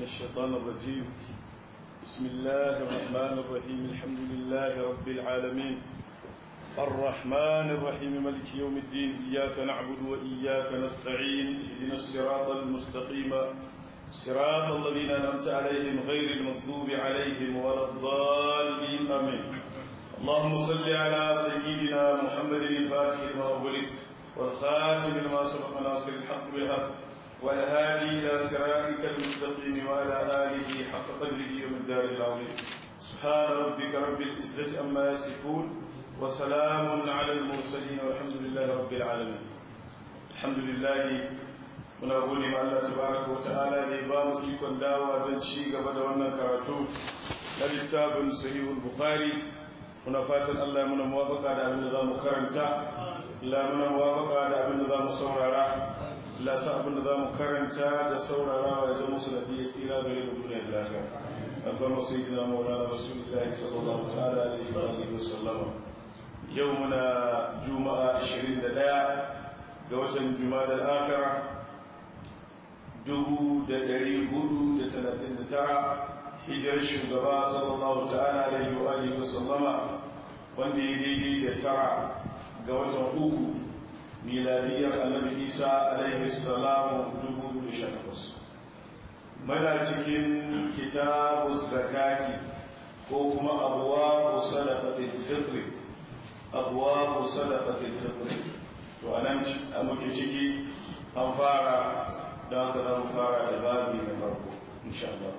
الشيطان الرجيم بسم الله الرحمن الرحيم الحمد لله رب العالمين الرحمن الرحيم ملك يوم الدين إياك نعبد وإياك نستعين اهدنا الصراط المستقيم صراط الذين أنعمت عليهم غير المغضوب عليهم ولا الضالين آمين اللهم صل على سيدنا محمد الفاتح لما أغلق والخاتم لما سبق ناصر الحق بالحق والهادي إلى صراطك المستقيم وعلى آله حق قدره ومقداره العظيم سبحان ربك رب العزة أما يصفون وسلام على المرسلين والحمد لله رب العالمين الحمد لله muna gode ma Allah tabaraka wa ta'ala da ya ba mu ikon dawa don ci gaba da wannan karatu na littafin sahihul bukhari muna fatan Allah ya muna muwafaka da abin da za mu karanta la muna muwafaka da abin da za mu saurara la sa abin da za mu karanta da saurarawa ya zama su da biya tsira gare mu duniya da lafiya alfarma sayyidina maulana rasulullahi sallallahu ta'ala alaihi wa alihi wa sallama yau muna juma'a 21 ga watan juma'a al-akhirah dubu da ɗari hudu da talatin da tara hijirar shugaba sallallahu ta'ala alaihi wa alihi wa sallama wanda ya daidai da tara ga watan uku miladiyar annabi isa alaihi salamu dubu da sha takwas muna cikin kitabu zakati ko kuma abuwa sadaqatil fitri abuwa sadaqatil fitri to anan muke ciki an fara da haka za mu fara da babi na farko insha Allah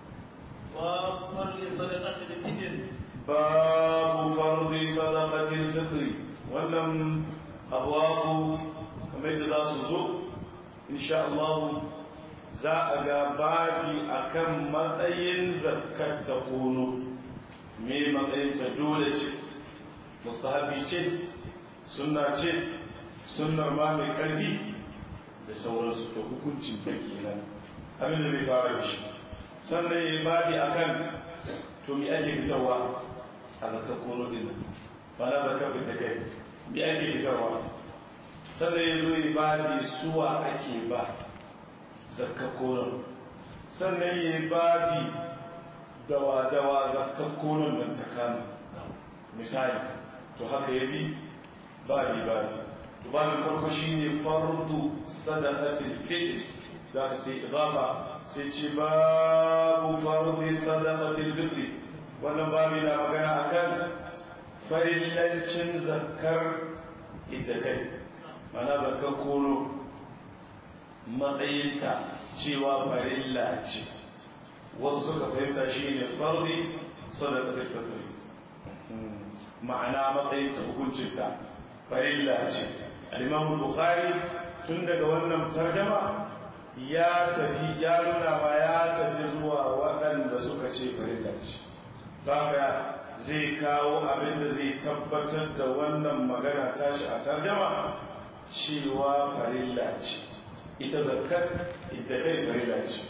babu fardi sadaqatil fitri wannan abwabu kamar da za su zo insha Allah za a ga babi akan matsayin zakkar ta kono me matsayin ta dole ce mustahabi ce sunna ce sunnar ma mai karfi da sauransu to hukuncin ta kenan abin da zai fara da shi sannan ya babi akan to mi ake fitarwa a zakar kono din nan ba na zakar fita kai mi ake fitarwa sannan ya zo ya babi suwa ake ba zakar kono sannan ya babi dawa dawa zakar konon nan ta kama misali to haka ya bi babi babi babin farko shine fardu sadaqatil fitr da sai idafa sai ce babu fardi sadaqatil fitr wannan babu na magana akan farillancin zakkar iddakai mana zakkar kono matsayinta cewa farilla ce wasu suka fahimta shine fardi sadaqatil fitr ma'ana matsayinta hukuncinta farilla ce al-imam bukhari tun daga wannan tarjama ya tafi ya nuna ma ya tafi zuwa waɗanda suka ce farilla ce haka zai kawo abin da zai tabbatar da wannan magana tashi a tarjama cewa farilla ce ita zakat ita kai farilla ce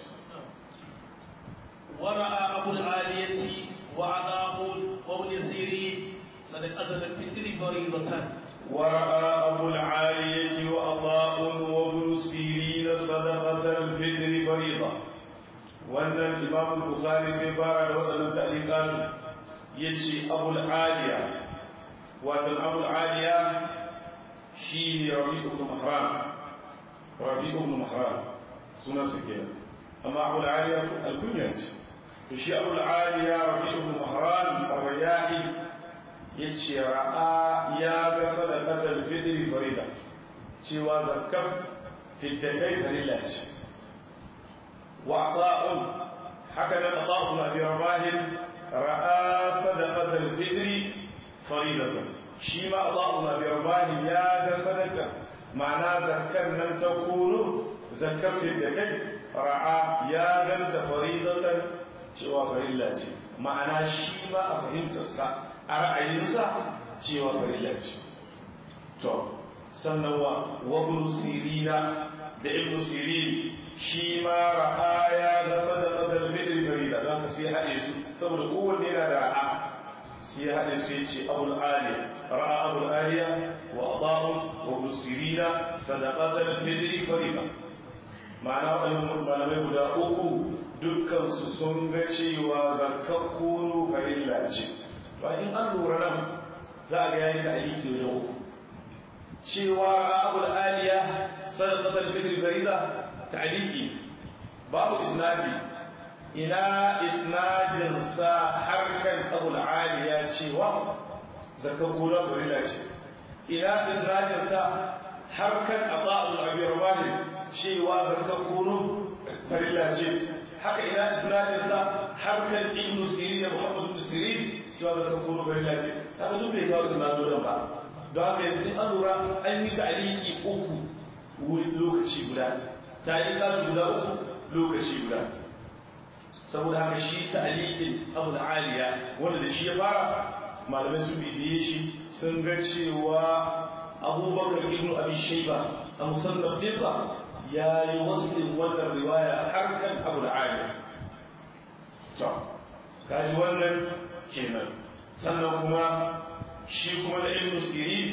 ورأى أبو العالية وعطاء وابن سيرين صدقة الفطر فريضة ورأى أبو العالية وأضاء وابن سيرين صدقة الفطر فريضة وأن الإمام البخاري سيبارة وأن تعليقات يجي أبو العالية وأن أبو العالية شيني رفيق بن محران رفيق بن محران سنة سكينة أما أبو العالية الكنية شي أبو العالية رفيق بن محران الرياحي ya ce ra'a ya ga sadaqatul fitri farida cewa zakar fitakai farilla ce wa ata'un haka nan ata'un abi rabahin ra'a sadaqatul fitri farida shi ma ata'un abi rabahin ya ga sadaqa ma'ana zakar nan ta kunu zakar fitakai ra'a ya ganta faridatan cewa farilla ce ma'ana shi ma a fahimtarsa a ra'ayinsa cewa farilla ce to sannan wa wabnu sirina da ibnu sirin shi ma ra'a ya ga sadaqatul fitr farilla za ka sai haɗe su saboda kowanne yana da ra'a sai haɗe su yace abul aliya ra'a abul aliya wa adahu wa ibnu sirina sadaqatul fitr farilla ma'ana waɗannan malamai guda uku dukkansu sun ga cewa zakar kunu farilla ce to in an lura nan za a ga yayi ta'aliki da uku cewa abul aliya sadaqatul fitr farida ta'aliki babu isnadi ina isnadin sa harkan abul aliya cewa zakar kunu farilla ce ina isnadin sa harkan ata'ul abi rawani cewa zakar kunu farilla ce haka ina isnadin sa harkan ibn sirin da muhammad ibn sirin cewa zakar kunu farilla ce haka duk bai kawo isnadin ba don haka yanzu in an lura an yi ta'aliki uku wuri lokaci guda ta'alika guda uku lokaci guda saboda haka shi ta'alikin abu da aliya wanda da shi ya fara malamai sun bibiye shi sun ga cewa abubakar ibn abi shaiba a musannaf nisa ya yi waslin wannan riwaya har kan abu da aliya to kaji wannan kenan sannan kuma shi kuma da ibn sirin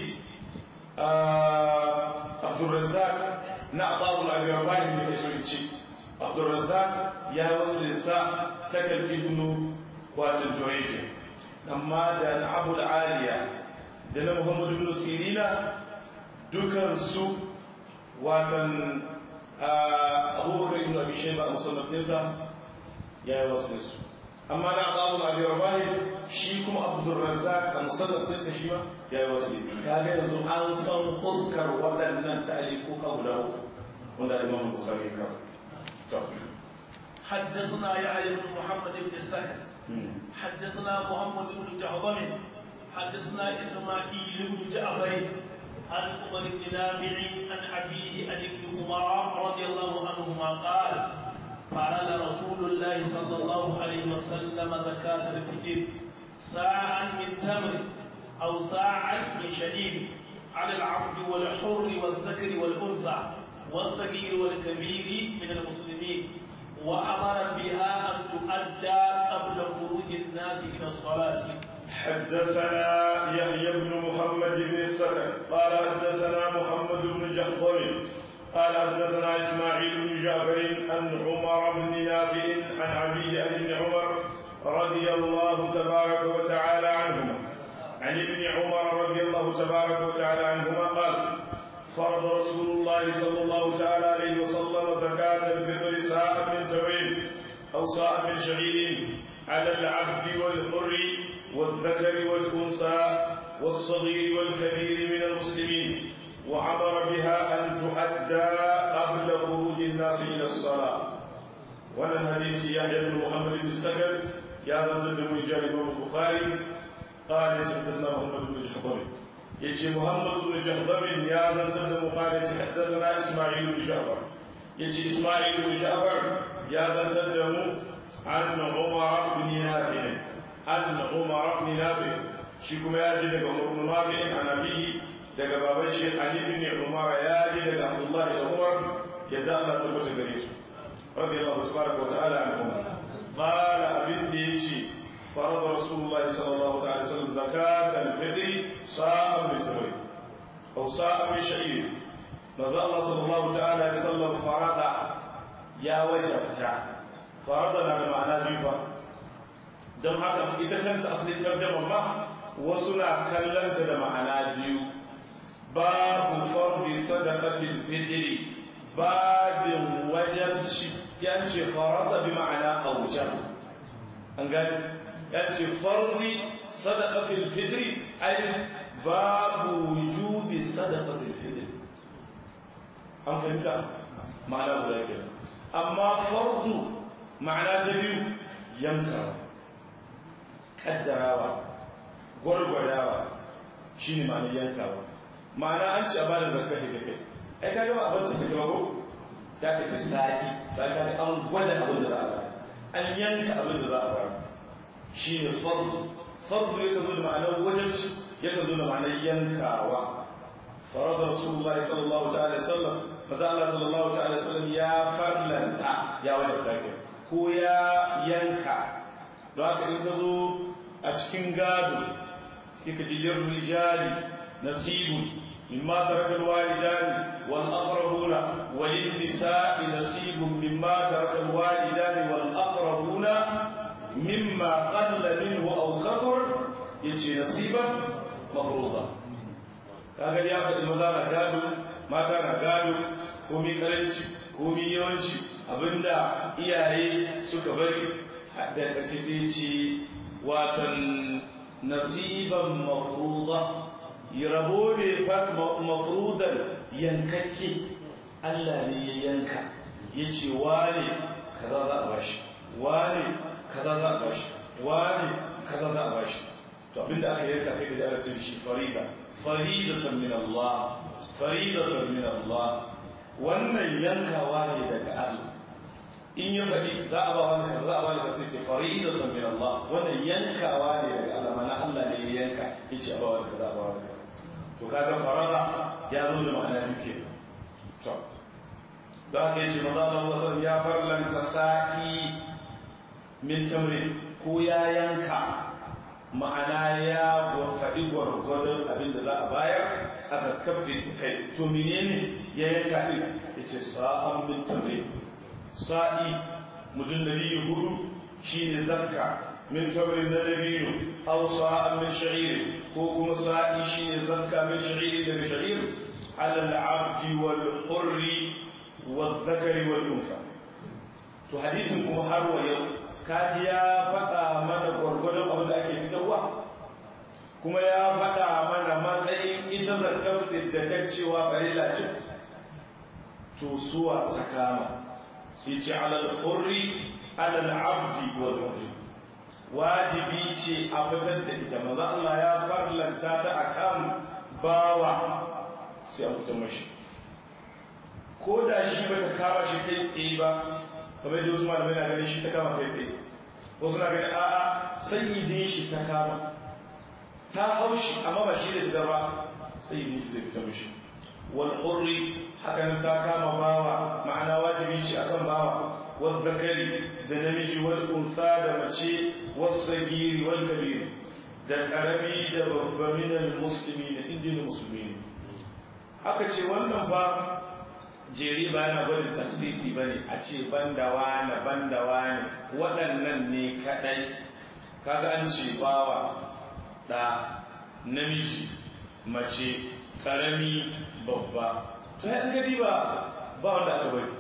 abdurrazzaq na ababu al-agarbani da ke ce abdurrazzaq ya wasu lissa ta kalbi ibn wato joyeke amma da na abu aliya da na muhammadu ibn sirina dukan su watan abubakar ibn abi shayba a musallafinsa ya yi wasu lissu amma na abu al-agarbani shi kuma abdurrazzaq a musallafinsa shi ma ya yi wasu kaga yanzu an san fuskar waɗannan ta'alikuka guda uku wanda imam bukhari ya kawo حدثنا يحيى بن محمد بن السكن حدثنا محمد بن جعظم حدثنا اسماعيل بن جعفر عن عمر بن نافع عن ابيه عن ابن عمر رضي الله عنهما قال قال رسول الله صلى الله عليه وسلم زكاة الفجر ساعا من تمر أو ساعا من شديد على العبد والحر والذكر والأنثى والصغير والكبير من المسلمين وأمر بها أن تؤدى قبل خروج الناس إلى الصلاة حدثنا يحيى بن محمد بن السكن قال حدثنا محمد بن جحظم قال حدثنا اسماعيل بن جعفر عن عمر بن نافع عن ابي عن ابن عمر رضي الله تبارك وتعالى عنهما عن ابن عمر رضي الله تبارك وتعالى عنهما قال فرض رسول الله صلى الله تعالى عليه وسلم زكاة الفطر ساعة من تمرين أو ساعة من شعير على العبد والحر والذكر والأنثى والصغير والكبير من المسلمين وأمر بها أن تؤدى قبل خروج الناس إلى الصلاة وأنا حديث يحيى بن محمد بن السكر يا ذا من جانب البخاري قال حدثنا محمد بن جحظم يجي محمد بن جحظم يا ذا قال حدثنا اسماعيل بن جعفر يجي اسماعيل بن جعفر يا ذا عن عمر بن نافع عن عمر بن نافع شيكم يا جد عمر بن نافع عن أبيه daga baban shi Ali bin Umar ya ji daga Abdullah da Umar ya da Allah tabbata gare su radiyallahu tabaraka wa ta'ala anhum qala abin da yace فرض رسول الله صلى الله عليه وسلم زكاة الفطر صاع من تمر أو صاع من شعير نزل الله صلى الله تعالى عليه وسلم فرض يا وجبتا فرض لنا معنى جيبا don haka ita kanta asalin tarjama ma wasu na kallanta da ma'ana biyu babu fardi sadaqatil fitri babin wajabci yace farada bi ma'ana awjab an gani yace fardi sadaqatil fitri ay babu wujubi sadaqatil fitri an fahimta ma'ana guda ke amma fardu ma'ana ta biyu yankawa kaddarawa gwargwadawa shine ma'anar yankawa ma'ana an ce a bada zakka da kai ai kaga ba abin da take ba ko ta ka sa'i ba ka ga an gwada abin da za a ba an yanka abin da za a ba shi ne fardu fardu ya zo da ma'anar wajenci ya zo da ma'anar yankawa farada rasulullahi sallallahu ta'ala alaihi wasallam maza Allah sallallahu ta'ala alaihi wasallam ya farlanta ya wajabta ke ko ya yanka don haka in ka zo a cikin gado sai ka ji rijali nasibun مما ترك الوالدان والأقربون وللنساء نصيب مما ترك الوالدان والأقربون mimma qalla minhu aw kathur yace nasiban mafruḍa kaga ya faɗi maza na gado mata na gado komi karanci komi yawanci abinda iyaye suka bari da ƙarshe sai ce watan nasiban mafruḍa rabo ne mafrudan yankakke Allah ne ya yanka ya ce wane kaza za a bashi wane kaza za a bashi wane kaza za a bashi to abinda aka yanka sai ka ji ana ce shi farida faridatan min Allah faridatan min Allah wannan yankawa ne daga Allah in ya faɗi za a ba wani kaza za a ba ni kaza ce faridatan min Allah wannan yankawa ne daga Allah mana Allah ne ya yanka yace a ba wani kaza a ba wani kaza to kaga farada ya zo da ma'ana duke to da aka yace maza Allah sallallahu ya farlanta sa'i min tamrin ko ya yanka ma'ana ya faɗi gwargwadon abin da za a bayar aka kafe kai to menene ya yanka din yace sa'an min tamrin sa'i mudun nabi hudu shine zakka min tamrin na dabino aw sa'an min sha'ir ko kuma sa'i shine zakka min sha'ir daga sha'ir ala al-abd wal hurri wal dhakari wal unsa to hadisin kuma har wa yau kaji ya faɗa mana gwargwadon abin da ake fitarwa kuma ya faɗa mana matsayin ita zakar da kan cewa barila ce to suwa ta kama sai ce alal hurri alal abdi wal hurri wajibi ce a fitar da ita maza Allah ya farlanta ta akan bawa sai a fitar mashi ko da shi ba ta kama shi kai tsaye ba kamar da Usman bai na ganin shi ta kama kai tsaye wasu na ganin a'a sayyidin shi ta kama ta haushi amma ba shi da ta ba sayyidin shi zai fita mishi wal hurri hakan ta kama bawa ma'ana wajibi shi akan bawa wal zakari da namiji wal unsa da mace was sagiri wal kabir da karami da babba min al muslimin inda musulmi aka ce wannan ba jeri ba yana gwadin tafsisi ba ne a ce banda wane banda wane waɗannan ne kaɗai kaga an ce bawa ɗa namiji mace ƙarami babba to ya ɗan gadi ba ba wanda aka bari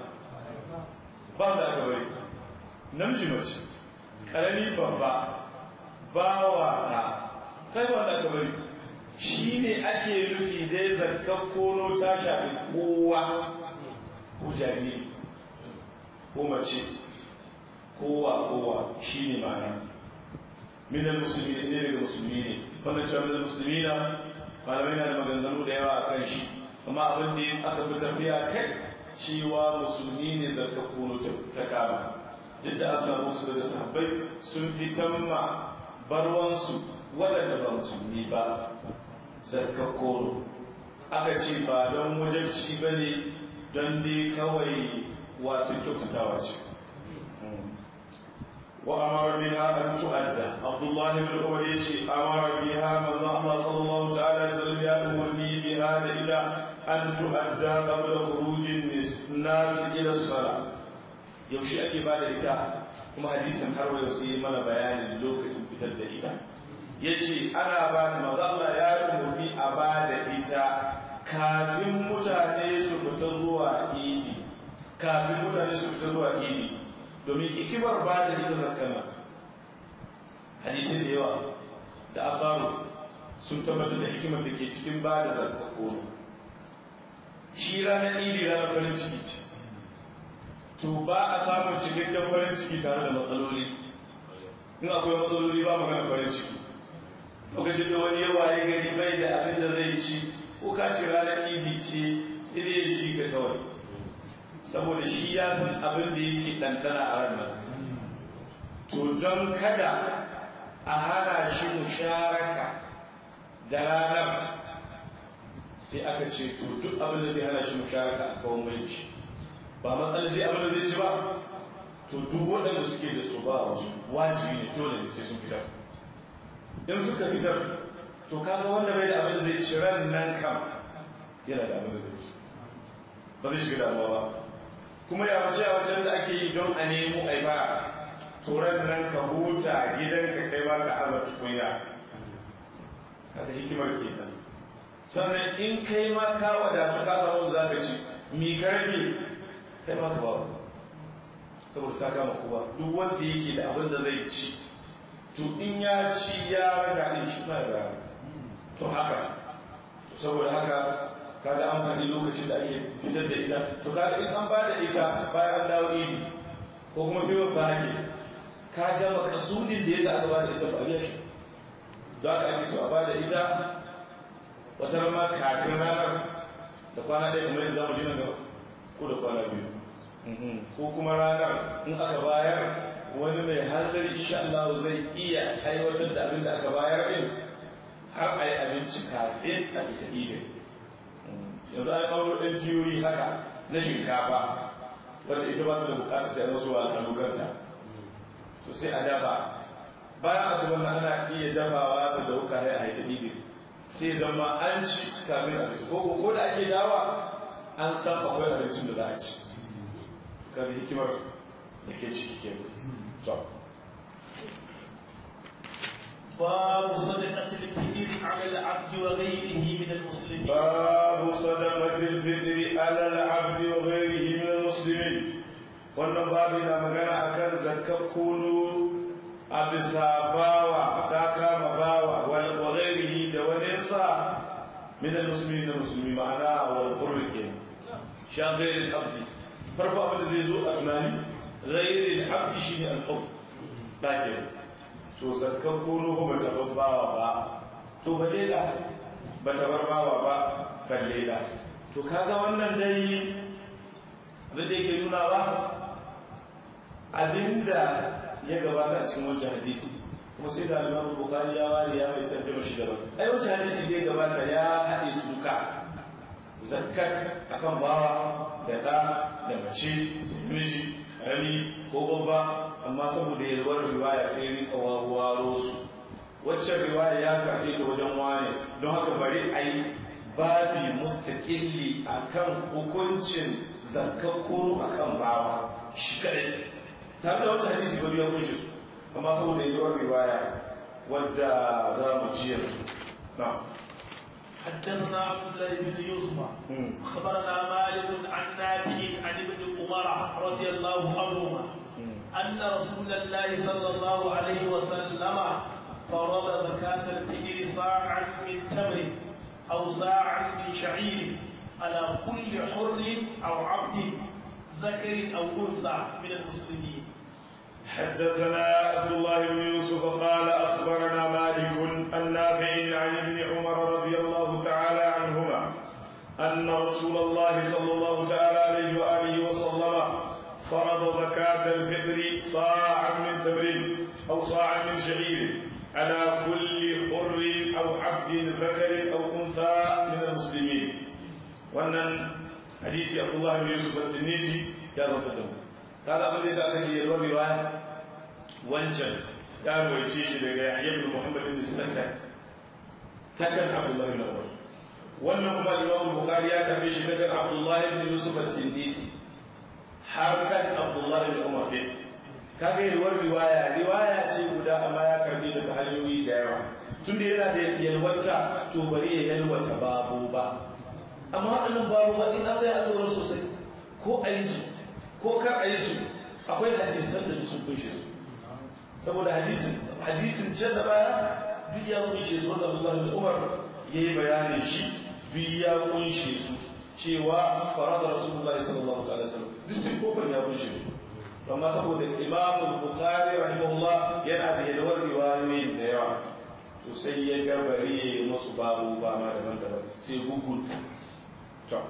ba wanda aka bari namiji mace ƙarami babba bawa ɗa kai ba wanda aka bari shi ne ake nufi dai zarkar kono ta shafi kowa ko jariri ko mace kowa kowa shi ne ma'ana minan musulmi ne daga musulmi ne wannan cewa minan musulmi na malamai na da maganganu da yawa a kan shi amma abin da aka fi tafiya kai cewa musulmi ne zarka kono ta kama duk da an samu su daga sahabbai sun fitan ma barwansu waɗanda ba musulmi ba zarka kono aka ce ba don wajen ba ne don dai kawai wato kyautatawa ce wa amara biha an tu'adda abdullah ibn umar yace amara biha manzo Allah sallallahu ta'ala alaihi wasallam ya umarni biha da ita an tu'adda qabla khurujin nas ila salat yaushe ake bada ita kuma hadisin har wa sai mana bayanin lokacin fitar da ita yace ana ba manzo Allah ya umarni a bada ita kafin mutane su fita zuwa idi kafin mutane su fita zuwa idi domin hikimar ba da ita zakana hadisin da yawa da asaru sun tabbatar da hikimar da ke cikin ba da zakako shi ranar idi ranar farin ciki ce to ba a samun cikakken farin ciki tare da matsaloli in akwai matsaloli ba magana farin ciki lokacin da wani yawa ya gari bai da abin da zai ci ko ka ce ranar idi ce sai dai ya ci ka kawai saboda shi ya san abin da yake ɗanɗana a ranar to don kada a hana shi musharaka da ranar sai aka ce to duk abin da zai hana shi musharaka a kawon mulki ba matsalar zai abin da zai ci ba to duk waɗanda suke da su ba wasu wajibi ne dole ne sai sun fitar in suka fitar to kaga wanda bai da abin da zai ci ran nan kam yana da abin da zai ci ba zai shiga damuwa ba kuma ya wace a wajen da ake yi don a nemo a bara turan nan ka huta gidanka kai ba ka aza tukunya haka hikimar ke nan sannan in kai ma ka wadatu ka samu za ka ci mi karfe kai ma ka babu saboda ta kama kowa duk wanda yake da abin da zai ci to in ya ci ya raka din shi ma da to haka saboda haka kaga an faɗi lokacin da ake fitar da ita to kaga in an ba da ita bayan an dawo idi ko kuma sai wasu hake ka ga makasudin da ya sa aka ba da ita ba a shi za ka ake so a ba da ita wata ma kafin ranar da kwana ɗaya kamar yadda zamu ji nan gaba ko da kwana biyu ko kuma ranar in aka bayar wani mai hanzari insha Allah zai iya aiwatar da abin da aka bayar din har a yi abinci kafin a fita idin yanzu an kawo ɗan tiyoyi haka na shinkafa wanda ita ba su da bukata sai wasu wa a lokanta to sai a dafa bayan asuba na ana iya dafawa da dauka sai a haita idin sai zama an ci kafin a fita ko ko da ake dawa an san akwai abincin da za a ci kan hikimar da ke ciki ke to باب صدقة الفطر على العبد وغيره من المسلمين باب صدقة الفطر على العبد وغيره من المسلمين wannan babu na magana akan zakkar kunu a bisa bawa ta kama bawa wa ghairihi da wani sa min al-muslimin da musulmi ma'ana wal qurr ke sha ghairil abdi farko abin da zai zo a tunani ghairil abdi shine al-hub ba ke to zakkan kunu ba ta babbawa ba to ba dai da ba ta barbawa ba kalle da to kaga wannan dai abin da yake nuna ba abinda ya gabata a cikin wancan hadisi kuma sai da alimam bukari ya ware ya mai tarjuma shi daban ai wancan hadisi da ya gabata ya haɗe su duka zakkar akan bawa da ɗa da mace miji rani ko babba amma saboda yalwar riwaya sai rika wawaro su waccan riwaya ya karɓe ta wajen wane don haka bari a yi babi mustaƙilli akan hukuncin zakkakuru akan bawa shi kadai tare da wata hadisi bari ya kushe su amma saboda yalwar riwaya wadda za mu ji yanzu na'am حدثنا عبد الله بن يوسف اخبرنا مالك عن نافع عن ابن عمر رضي الله عنهما ان رسول الله صلى الله عليه وسلم فرض زكاة الفجر صاعا من تمر او صاعا من شعير على كل حر او عبد ذكر او انثى من المسلمين حدثنا عبد الله بن يوسف قال اخبرنا مالك النافع عن ابن عمر رضي الله تعالى عنهما ان رسول الله صلى الله تعالى عليه واله وسلم فرض زكاة الفطر صاعا من تمر او صاعا من شعير على كل حر او عبد ذكر او انثى من المسلمين وان حديث عبد الله بن يوسف التنيسي يا رب kaga abin da yasa aka ce yalwar riwaya wancan ya rawaice shi daga Yahya ibn Muhammad ibn Sakan takan Abdullah ibn Umar wannan kuma Imam Bukhari ya karbe shi daga Abdullah ibn Yusuf at-Tindisi har kan Abdullah ibn Umar din kaga yalwar riwaya riwaya ce guda amma ya karbe ta ta hanyoyi da yawa tunda yana da yalwata to bari ya yalwata babu ba amma waɗannan babu ba in an zai allura sosai ko a yi su ko kar a yi su akwai hadisan da sun kunshe su saboda hadisin hadisin can da baya duk ya kunshe su wanda Allah da Umar ya yi bayanin shi duk ya kunshe su cewa farada Rasulullah sallallahu alaihi wasallam duk sun kofar ya kunshe su amma saboda Imam Bukhari rahimahullah yana da yalwar riwayoyin da yawa to sai ya ga bari ya yi musu babu ba ma daban-daban sai hukunta to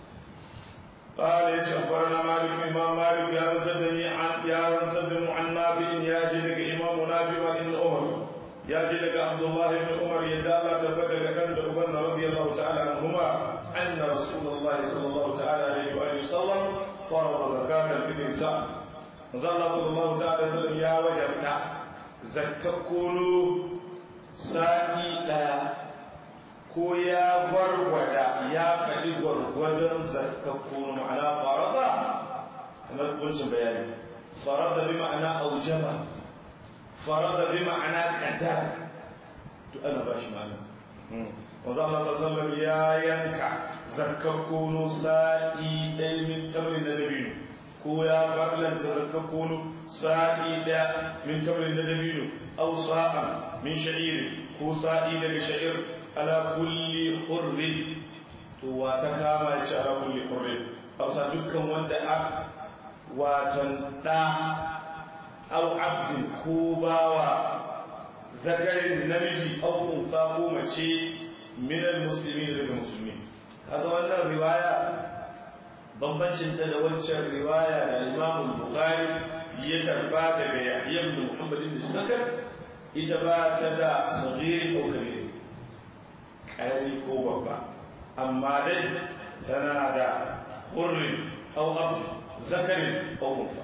قال يا أخبرنا مالك إمام مالك يا رزدني عن يا رزدني عن نافع يا جلك إمام نافع بن عمر يا جلك عبد الله بن عمر يدالا تبتك كان أبن رضي الله تعالى عنهما أن رسول الله صلى الله تعالى عليه وآله وسلم فرض زكاة الفطر ساعة نزل الله صلى الله تعالى وسلم يا وجبنا زكى كل ساعي لا ko ya gwargwada ya faɗi gwargwadon zakakku ma'ana farada kamar kuncin bayani farada bi ma'ana aujaba farada bi ma'ana qaddara to ana ba shi ma'ana wanzu Allah sallallahu ya yanka zakkar kono sa'i ɗaya min tamrin na dabino ko ya farlanta zakkar kono sa'i ɗaya min tamrin na dabino aw sa'a min sha'ir ko sa'i daga sha'ir ala kulli hurrin to wa ta kama ci ala kulli hurrin hausa dukkan wanda a watan ɗa aw abdin ko bawa zakarin namiji aw unsa ko mace min almuslimin daga musulmi kaga wannan riwaya bambancin ta da wancan riwaya da Imam Bukhari ya karba daga Yahya ibn Muhammad ibn Sakar ita ba ta da sagiri ko kabir karami ko babba amma dai tana da hurri aw abd zakarin aw unsa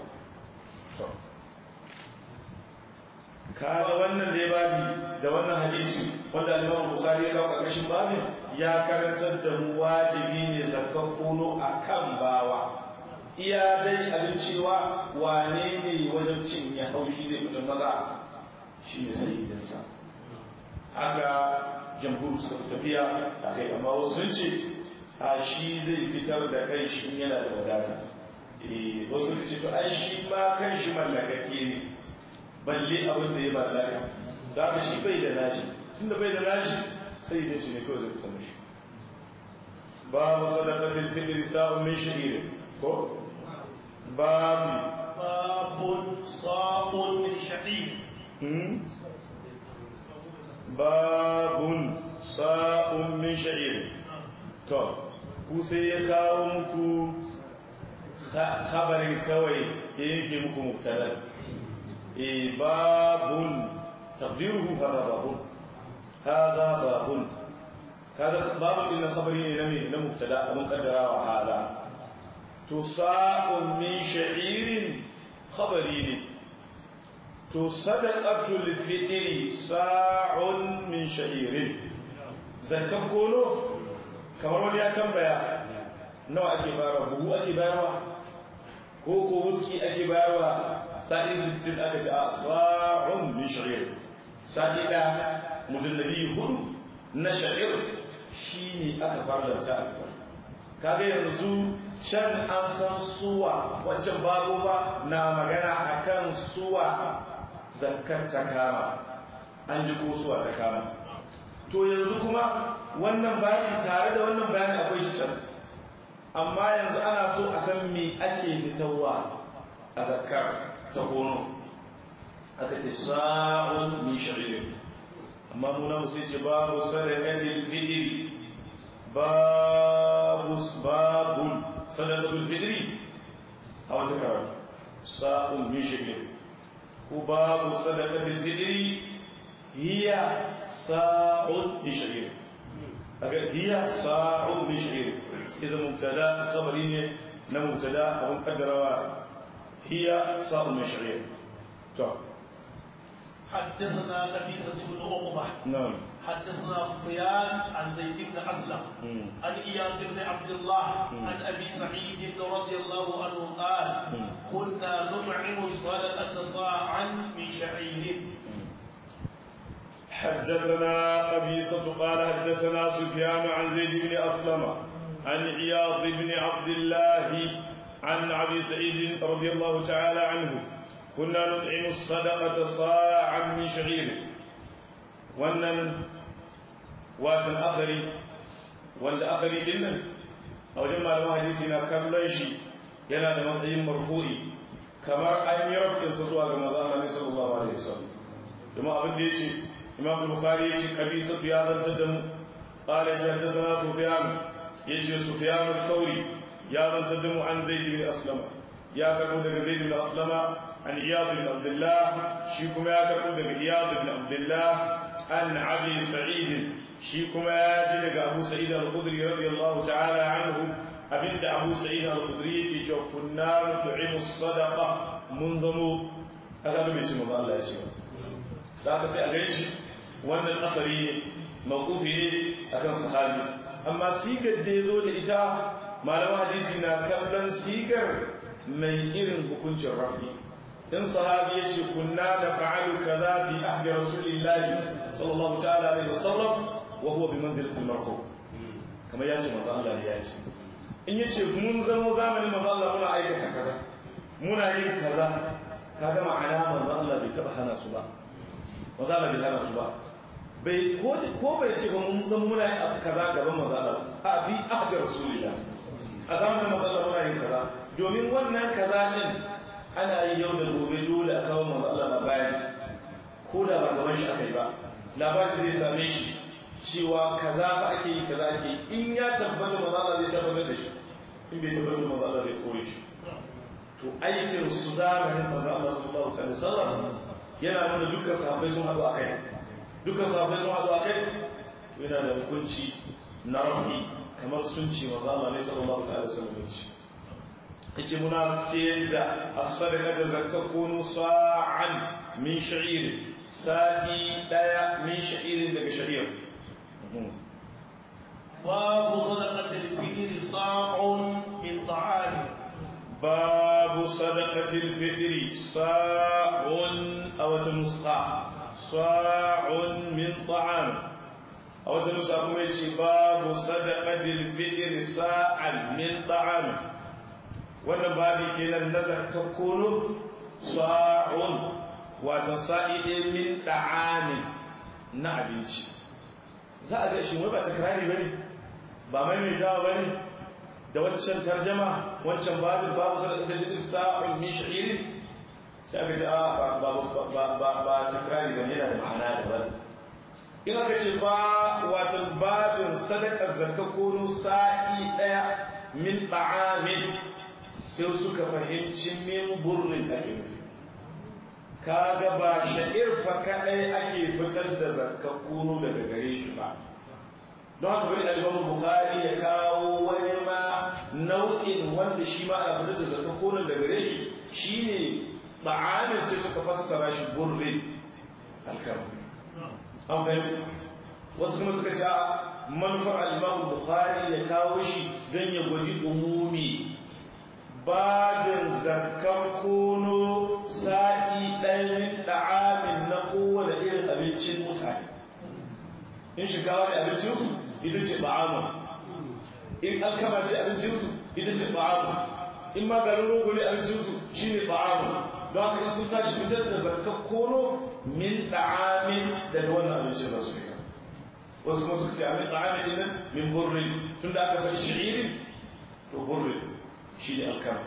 kaga wannan dai babi da wannan hadisi wanda Imam Bukhari ya kawo karkashin babin ya karantar da mu wajibi ne zakkan kono akan bawa iya dai abin cewa wane ne wajen cin ya haushi zai mutum maza shi ne sayyidinsa haka jamhur suka fi tafiya a kai amma wasu sun ce a shi zai fitar da kai shi yana da wadata eh wasu sun ce to ai shi ma kan shi mallakake ne balle abin da ya mallaka da haka shi bai da nashi tunda bai da nashi sai da shi ne kawai zai fita mishi babu sadaqatil fitr sa'un min sha'ir ko babu babun sa'un min sha'ir babun sa'un min sha'ir to ku sai ya kawo muku khabarin kawai ya yanke muku mubtada eh babun taqdiruhu hada babun hada babun هذا باب إن خبري نمي نمبتدا مقدرا وهذا تصاع من شعير خبري تصدقة الفطر صاع من شعير زكاة كونو kamar wani ya tambaya nawa ake bayarwa buhu ake bayarwa ko ko wuski ake bayarwa sa'i sittin aka ce a sa'un min sha'ir sa'i da mujallabi hudu na sha'ir shi ne aka farlanta a fitar kaga yanzu can an san suwa wancan babu ba na magana akan suwa zakkar ta kama an ji ko suwa ta kama to yanzu kuma wannan bayani tare da wannan bayani akwai shi can amma yanzu ana so a san me ake fitarwa a zakkar ta kono aka ce sa'un min shari'in amma muna musu ce babu sadaqatil fitri babu babu sadaqatul fitri a wata karatu sa'un min shakir ko babu sadaqatil fitri hiya sa'un min shakir agar hiya sa'un min shakir idan mubtada khabari ne na mubtada abun kaddarawa hiya sa'un min shakir to حدثنا نبيسة بن عقبة نعم حدثنا سفيان عن زيد بن أسلم عن إياد بن عبد الله عن أبي سعيد رضي الله عنه قال كنا نطعم الصلاة صاعا من شعير حدثنا قبيصة قال حدثنا سفيان عن زيد بن أسلم عن عياض بن عبد الله عن أبي سعيد رضي الله تعالى عنه كنا نطعم الصدقة صاعا من شعير wannan watan akari wanda akari din nan a wajen malaman hadisi na kallon shi yana da matsayin marfu'i kamar an yi rafinsa zuwa ga maza Allah sallallahu alaihi wasallam kuma abin da yace Imam Bukhari yace kabisa ya zantar da mu qala haddathana Sufyan yace Sufyan al-Thawri ya zantar da mu an Zaid bin Aslam ya karbo daga Zaid bin Aslama an Iyad bin Abdullah shi kuma ya karbo daga Iyad bin Abdullah عن أبي سعيد شيكما يجد أبو سعيد الخدري رضي الله تعالى عنه أبنت أبو سعيد الخدري في كنا نطعم الصدقة منظم هذا لم يتم الله يسير لا تسي أغيش وأن الأثري موقوف أكن صحابي أما سيكر ديزو لإتا ما لو حديثنا كبلا سيكر من إرن بكنش الرفي in sahabi ya ce kunna da fa'alu kaza fi ahdi rasulillahi sallallahu ta'ala alaihi wasallam wa huwa bi manzilati al-marfu kamar ya ce manzo Allah ne ya ce in ya ce mun zama zamanin manzo Allah muna aikata kaza muna yin kaza kaga ma'ana manzo Allah bai taba hana su ba manzo Allah bai hana su ba bai ko ko bai ce ba mun zama muna yin abu kaza gaban manzo Allah a fi ahdi rasulillah a zamanin manzo Allah muna yin kaza domin wannan kaza din ana yi yau da gobe dole a kawo manzo Allah labari ko da ba gaban shi aka yi ba labarin zai same shi cewa kaza fa ake yi kaza ake yi in ya tabbata manzo Allah zai tabbatar da shi in bai tabbata manzo Allah zai kore shi to aikin su zamanin manzo Allah sallallahu alaihi wasallam yana nuna dukkan sahabbai sun haɗu akai dukkan sahabbai sun haɗu akai yana da hukunci na rafi kamar sun ce manzo Allah ne sallallahu alaihi wasallam ya ce yake muna ciyar da as-sadaqa da zakka kunu sa'an min sha'ir sa'i daya min sha'irin daga sha'ir باب صدقة الفجر صاع من طعام باب صدقة الفطر صاع أو تنصاع صاع من طعام أو تنصاع باب صدقة الفطر صاع من طعام wannan babi kenan na zakka kono sa'un wato sa'i ɗin min da'amin na abinci za a ga shi wai ba takrari bane ba mai mai tawa bane da waccan tarjama wancan babin babu sadaka da jidin sa'un min sha'irin sai aka ce a ba ba ba ba takrari bane yana da ma'ana daban in aka ce ba wato babin sadaka zakka kono sa'i ɗaya min da'amin sai suka fahimci min burrin ake nufi kaga ba sha'ir fa kadai ake fitar da zakakkuno daga gare shi ba don haka bari al-Imam Bukhari ya kawo wani ma nau'in wanda shi ma ana fitar da zakakkuno daga gare shi shine ba'amin sai suka fassara shi burrin alkama an fahimta wasu kuma suka ce manufar al-Imam Bukhari ya kawo shi don ya gwaji umumi babin zakkan kono sa'i ɗayan ɗa'amin na kowane irin abincin mutane in shinkawa ne abincinsu ita ce ba'amu in alkama ce abincinsu ita ce ba'amu in maganin rogo ne abincinsu shi ne ba'amu don haka in sun tashi fitar da zakkan kono min ɗa'amin daga wannan abincin da su fita wasu kuma suka ce amin ɗa'amin ɗin min burrin tun da aka faɗi shi'irin to burrin شيء الكرم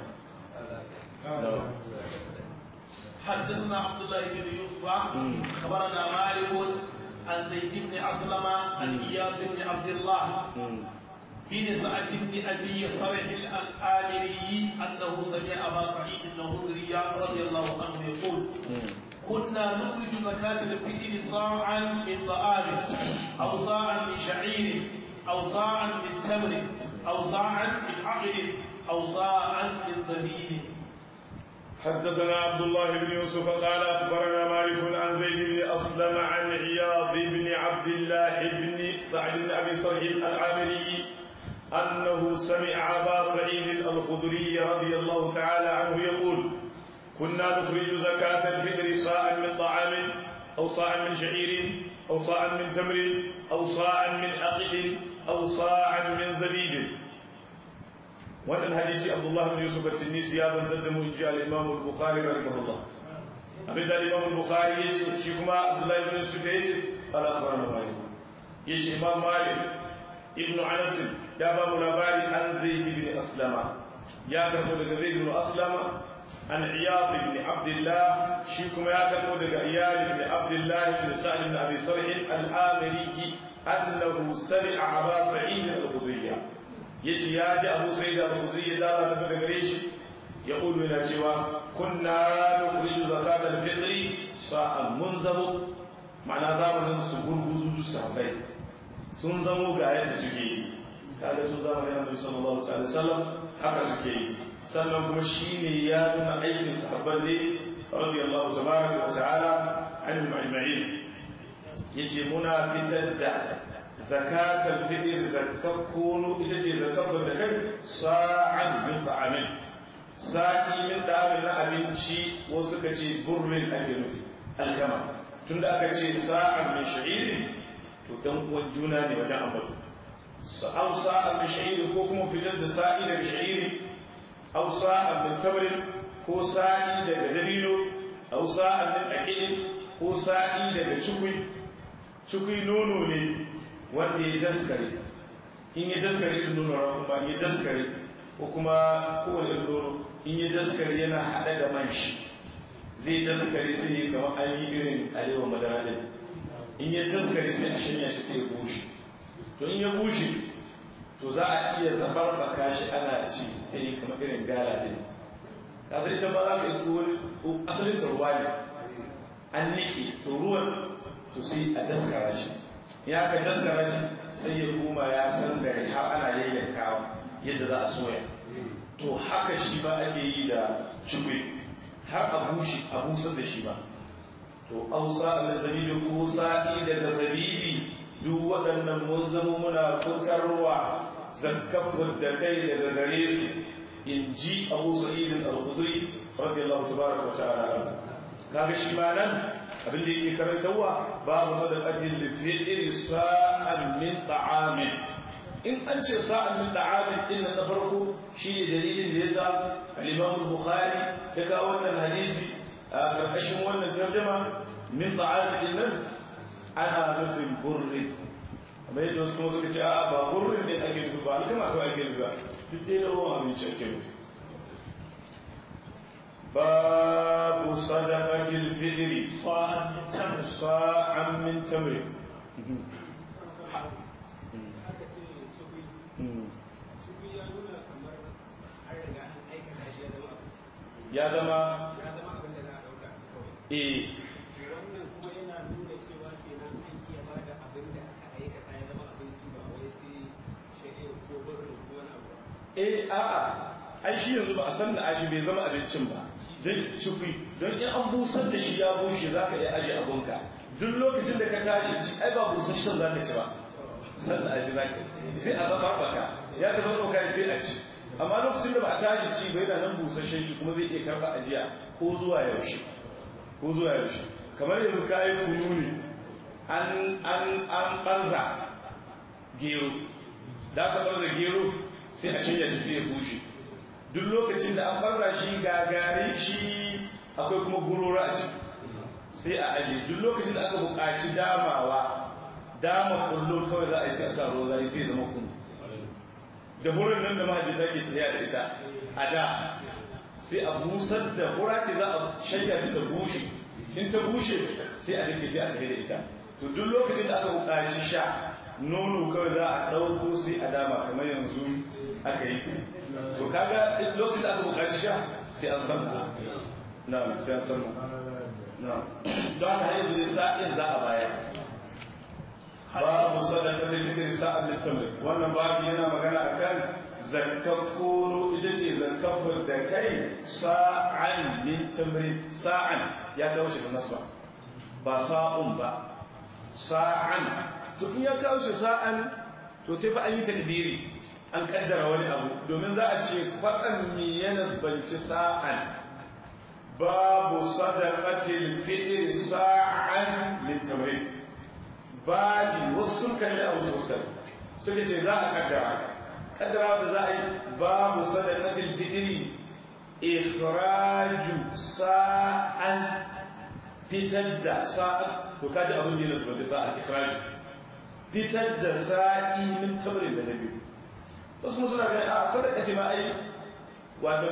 حدثنا عبد الله بن يوسف اخبرنا مالك عن زيد بن اسلم عن اياد بن عبد الله بن سعد بن ابي فرح الامري انه سمع ابا سعيد الخدري رضي الله عنه يقول كنا نخرج زكاة الفطر صاعا من طعام أو صاعا من شعير أو صاعا من تمر أو صاعا من عقل أو صاعا من زبيب حدثنا عبد الله بن يوسف قال أخبرنا مالك عن زيد بن أسلم عن عياض بن عبد الله بن سعد بن أبي صالح العامري أنه سمع أبا سعيد الخدري رضي الله تعالى عنه يقول كنا نخرج زكاة الفطر صاعا من طعام أو صاعا من شعير أو صاعا من تمر أو صاعا من أقل أو صاعا من زبيب wannan hadisi Abdullah bin Yusuf at-Tinisi ya zantar da mu in ji al-Imam al-Bukhari rahimahullah abin da Imam al-Bukhari ya ce shi kuma Abdullah bin Yusuf ya ce ala akhbarana Malik ya ce Imam Malik ibn Anas ya ba mu labari an Zaid ibn Aslama ya karbo daga Zaid ibn Aslama an Iyad ibn Abdullah shi kuma ya karbo daga Iyad ibn Abdullah ibn Sa'd ibn Abi Sarh al-Amiri annahu sami'a Aba Sa'id al-Khudriyya yace ya ji Abu Sa'id al-Khudri ya dala ta daga gare shi ya kudu yana cewa kunna nukhriju zakat al-fitr sa'an munzabu ma'ana zamanin su gurguzu su sahabbai sun zamo ga yadda suke yi kaga su zamanin Annabi sallallahu alaihi wasallam haka suke yi sannan kuma shine ya nuna aikin sahabban ne radiyallahu tabaraka wa ta'ala anhum ajma'in yace muna fitar da zakatul fitr zakat kunu ita ce zakat da kai sa'an min ta'amin sa'i min da'amin na abinci wasu suka ce burrin ake nufi alkama tunda aka ce sa'an min sha'iri to dan uwan juna ne wajen ambato aw sa'an min sha'iri ko kuma fitar da sa'i daga sha'iri aw sa'an min tamrin ko sa'i daga dabino aw sa'an min aqidin ko sa'i daga cikui cikui nono ne wanda ya daskare in ya daskare in nono rakun ba ya daskare ko kuma kowane nono in ya daskare yana haɗe da man shi zai daskare sai ya kama an yi irin alewa madara ɗin in ya daskare sai a shanya shi sai ya bushe to in ya bushe to za a iya zabar baka shi ana ci sai kama irin gala ɗin kasar ita ba za ka isko wani asalin ta ruwa ne an nike to ruwan to sai a daskara shi ya ka daskara shi sai ya koma ya san gari har ana yayyankawa yadda za a soya to haka shi ba ake yi da cikwe har a bushe a busar da shi ba to ausa da zabibi ko sa'i daga zabibi duk waɗannan mun zama muna fitarwa zakkafur da kai daga gare su in ji abu sa'idin al-khudri radiyallahu tabaraka wa ta'ala kaga shi ma nan abin da yake karantarwa babu sadaqatin li fi'li sa'an min ta'amin in an ce sa'an min ta'amin din na farko shi ne dalilin da yasa al-Imam Bukhari ya kawo wannan hadisi a karkashin wannan tarjuma min ta'amin din nan ana nufin burri amma yadda wasu kuma suka ce a ba burrin ne ake nufi ba alkama kawai ake nufi ba duk dai na ruwan abinci ake nufi باب صدقة الفدر صاعا من تمر صاعا من تمر ya zama eh wannan kuma yana nuna cewa kenan an iya ba da abin da aka aikata ya zama abinci ba wai sai shari'a ko burin ko wani abu eh a'a ai shi yanzu ba a san da ashi bai zama abincin ba don cikui don in an busar da shi ya bushe za ka iya aje abunka duk lokacin da ka tashi ci ai ba busasshen za ka ci ba san da ashi za ka sai a zama baka ya zama ɗauka sai a ci amma lokacin da ba a tashi ci ba yana nan busasshen shi kuma zai iya karɓa ajiya ko zuwa yaushe ko zuwa yaushe kamar yanzu kayan kunu ne an an an ɓarza gero da aka ɓarza gero sai a shirya shi sai ya bushe duk lokacin da an farra shi gagare shi akwai kuma gurora a ciki sai a aje duk lokacin da aka buƙaci damawa dama kullu kawai za a yi sai a sa ruwa zai sai ya zama kunu da hurin nan da mahajjata ke tafiya da ita a da sai a busar da hura ce za a shanya ta bushe in ta bushe sai a dinke sai a tafi da ita to duk lokacin da aka buƙaci sha nono kawai za a ɗauko sai a dama kamar yanzu aka yi to kaga lokacin da aka buƙaci sha sai an san na sai an san na don haka yanzu ne sa'in za a bayar babu sadaka da fikir sa'an littamri wannan babu yana magana akan zakkar kono ita ce zakkar da kai sa'an min tamri sa'an ya kawo shi da nasba ba sa'un ba sa'an to in ya kawo shi sa'an to sai fa an yi takdiri an kaddara wani abu domin za a ce faɗan mi ya nasbanci sa'an babu sadaqatil fitr sa'an min tamrin babi wasu sun kalli abu sosai suka ce za a kaddara kaddara da za a yi babu sadaqatil fitr ikhraju sa'an fitar da sa'an to kaji abin da ya nasbanci sa'an ikhraju fitar da sa'i min tamrin da nabi wasu kuma suna ganin a sadaka ce ma ai wato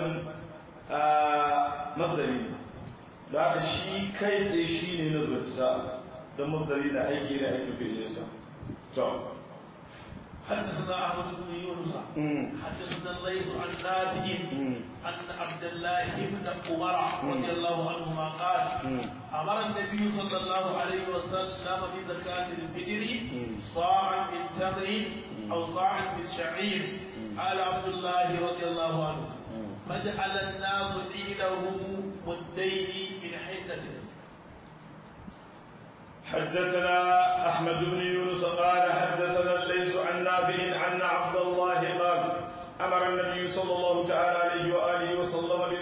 masdari da haka shi kai tsaye shi ne na zuwa sa don masdari na aiki na aiki fi sa to حدثنا احمد بن يونس حدثنا الليث عن نافع ان عبد الله بن عمر رضي الله عنهما قال امر النبي صلى الله عليه وسلم بزكاه الفطر صاعا من تمر او صاعا من شعير قال عبد الله رضي الله عنه فجعل الناس عيده مدين من حنة حدثنا احمد بن يونس قال حدثنا الليث عن نافع عن عبد الله قال امر النبي صلى الله تعالى عليه واله وسلم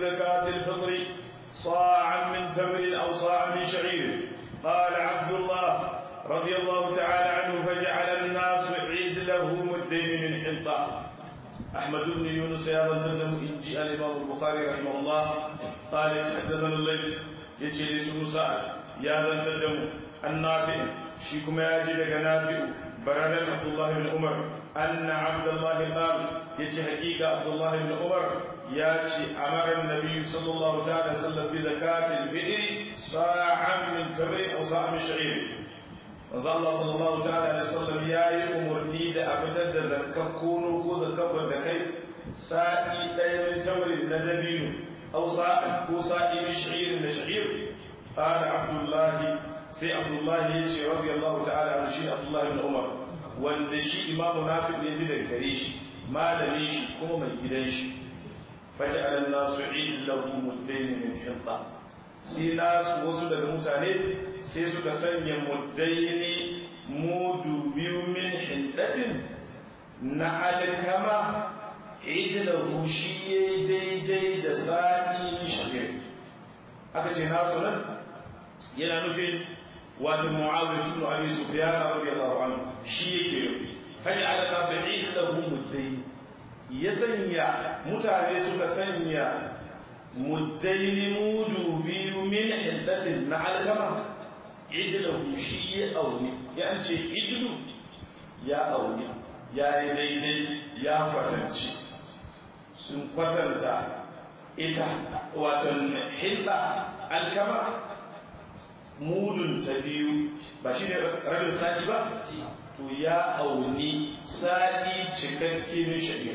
صاعا من تمر أو صاعا من شعير قال عبد الله رضي الله تعالى عنه فجعل الناس عدله مدين من حنطة أحمد بن يونس يا رجل إن جاء الإمام البخاري رحمه الله قال حدثنا الليل يجلس مساعد يا رجل النافع شيكم يا جدك نافع برد عبد الله بن عمر أن عبد الله قال يجي حقيقة عبد الله بن عمر ياتي أمر النبي صلى الله عليه وسلم بزكاة الفئر صاعا من تمر أو صاع من شعير manzo Allah sallallahu ta'ala alaihi wasallam yayi umurni da a fitar da zakkar kono ko zakkar da kai sa'i ɗaya min tamrin na dabino aw sa'i ko sa'i min sha'irin da sha'ir qala abdullah sai abdullah ya ce radiyallahu ta'ala anhu shi abdullah ibn umar wanda shi imamu nafi ne ji daga gare shi malamin shi kuma mai gidan shi faja'ala an-nasu illahu muddain min hinta sai nasu wasu daga mutane sai suka sanya muddaini mudu biyu min hindatin na alkama idilahu shi ya daidai da sa'i shagir aka ce nasu nan yana nufin wato mu'awiyar ibn abi sufyan radiyallahu anhu shi yake yi faja ala nasu idilahu muddaini ya sanya mutane suka sanya muddaini mudu biyu min hindatin na alkama idilahu shi ya auni ya ce idilu ya auni ya yi daidai ya kwatanci sun kwatanta ita watan hilla alkama mudun ta biyu ba shi ne rabin sa'i ba to ya auni sa'i cikakke min shari'a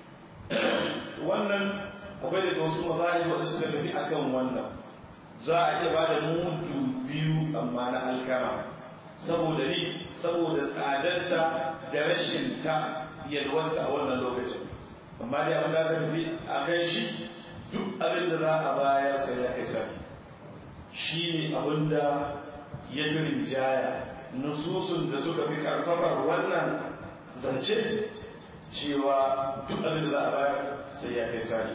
wannan akwai da wasu mazari wadda suka tafi akan wannan za a iya ba da mudu biyu amma na alkama saboda ni saboda tsadarta da rashin ta yalwanta a wannan lokacin amma dai abin da aka tafi a kan shi duk abin da za a bayar sai ya isa shi ne abin da ya fi rinjaya nususun da suka fi karfafar wannan zance cewa duk abin da za a bayar sai ya kai sani